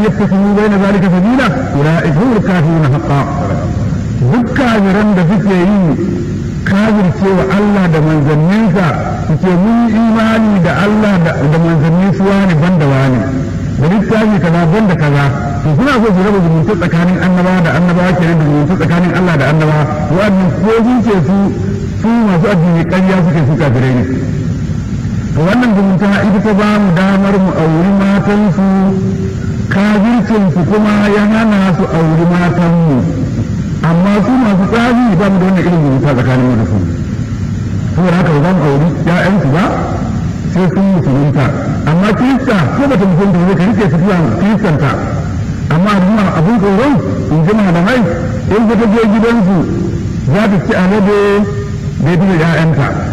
yattakhidhu bayna zalika sabila ulaika humul kafiruna haqqan duk kafiran da suke yi kafirce wa Allah da manzanninsa suke mun imani da Allah da manzannin su wani banda wani da littafi kaza banda kaza to suna so su raba zumunta tsakanin annabawa da annabawa kenan da zumunta tsakanin Allah da annabawa wa'annan ko ce su su masu addini ƙarya suke su kafirai ne to wannan zumunta ita ta ba mu damar mu auri matansu kafircinsu kuma ya hana su auri matanmu amma su masu tsari ba mu da wannan irin zumunta tsakanin mu da su saboda haka ba za mu auri ƴaƴansu ba sai sun musulunta amma kirista ko ba ta musulunta ba ka rike tafiya kiristanta amma abin abin tsoron in ji malamai in ka je gidansu za ta ci alade da ya fi da ƴaƴanta